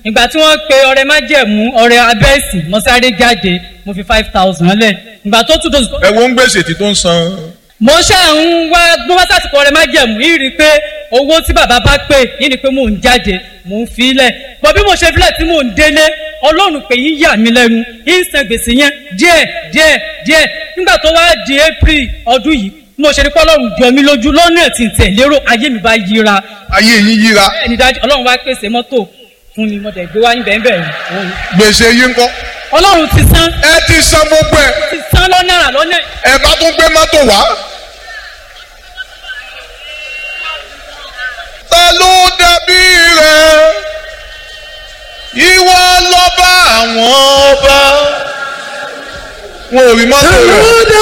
ìgbà tí wọ́n pe ọrẹ májẹ̀mú ọrẹ abẹ́ẹ̀sì mo sáré jáde mo fi five thousand lẹ̀ ìgbà tó tún dòsùn ẹ wo ń gbèsè tí tó ń san. mo ṣáà ń wá bí wọ́n sàtìkọ ọrẹ májẹ̀mú yìí rí i pé owó tí bàbá bá pè yìí ni pé mò ń jáde mò ń fi lẹ̀ bọ́ bí mo ṣe filẹ̀ tí mò ń délé ọlọ́run pé yín yà mí lẹ́nu yín san gbèsè yẹn díẹ̀ díẹ̀ díẹ̀ nígbà tó wá di april ọdún yìí bí mo ṣe rí pé ọlọ́run jọ mí lójú lọ́nà tí ń tẹ̀ lérò ayé mi bá yíra ayé yín yíra bẹ́ẹ̀ ni dájú ọlọ́run wá pèsè mọ́tò fún mi mo dẹ̀ gbé wá níbẹ̀ níbẹ̀ yìí gbèsè yín kọ́. ọlọ́run ti san ẹ ti san gbogbo ẹ ti san lọ́nà àrà lọ́nà ẹ bá tún gbé mọ́tò wá. ta ló dàbí rẹ ìwọ lọ́ba àwọn ọba wọn ò rí mọ́tò rẹ.